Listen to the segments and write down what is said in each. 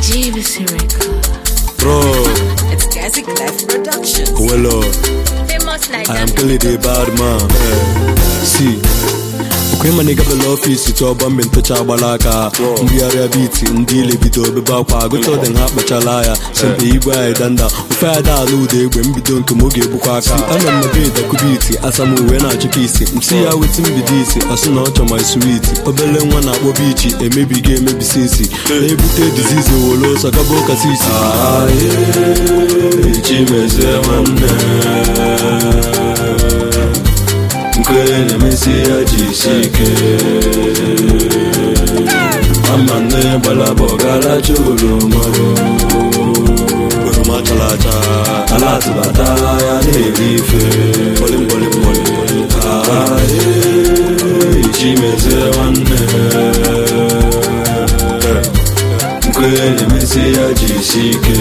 GBC record. Bro, It's Classic Life Productions. well, Famous I Niger am clearly the bad man. See. okwe ma nigga bela ọfisi tụọ bọmbe ntụcha agbala aka mbigharịa biti ndị ile bido obebe akwa agụta ọdị ha kpachala ya sempe igwe anyị danda ofe anyị da ala ụda egbe mbido nke m oge egbukwa aka ana m ebe dakubiti asam uwe na-achụka isi msi ya weti mbido isi ọsị na ọ chọ my sweet obele nwa na-akpọ bichi emebigo emebisi isi na-ebute dizizi wolo ọsọ gaba ụka sisi chimezie nwanne nke na-emesi ya jisi ike ama nne gbalaba ọgaracha oroma oroma chara acha ala atụbata ya na-eri ife chimezie nwanne nke na-emesi ya jisi ike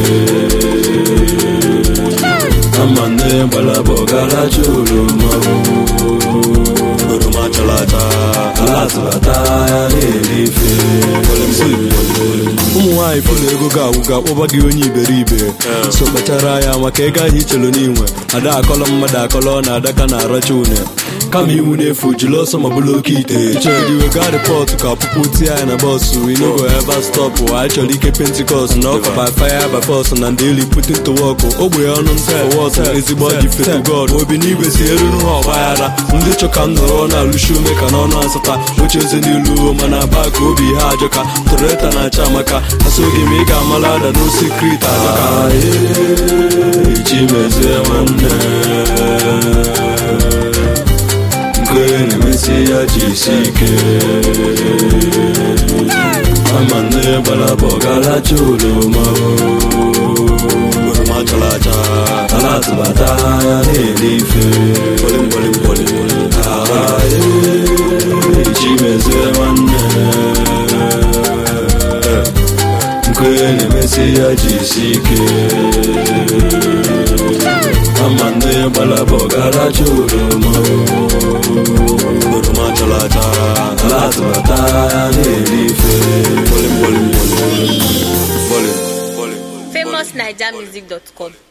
ama nne gbalaba ọgaracha oroma oroma chara acha ala atụbata ya na-eri ife ụmụ nwaanyị fụlụ ego ga-agwụ ga-akpọba gị onye iberibe so kpachara ya maka ego ahụ ichelu n'inwe ada akọlọ mmadụ akọlọ na adaka na aracha une kama iwu na-efu jiri ọsọ ma bụrụ oke ite chọrọ iwega rịpọtụ ka ọpụpụ tie ya na bọsụ inogo eva stọpụ anyị chọrọ ike pentikọst na ọka by fire by force na ndị eli putin to wọkụ ogbe ọnụ ntụ wọtụ ezigbo dị fetu god obi n'igwe si eruru ha ọgbaghara ndị chọka m nọrọ na-alụshi ume ka n'ọnụ asata oche eze n'ilu mana aba ka obi ha ajọka toreta na-acha amaka asoghị m ị ga-amala ada n'osikrit ajọka chimezie nwanne nke na-emesi ya jisi ike ama nne gbalaba ọgaracha oroma oroma chara acha ala atụbata ya na-eri ife chimezie nwanne nke na-emesi ya jisi ike ama nne gbalaba ọgaracha oroma oroma chara acha ala atụbata ya na-eri ife famousnigermusic.com.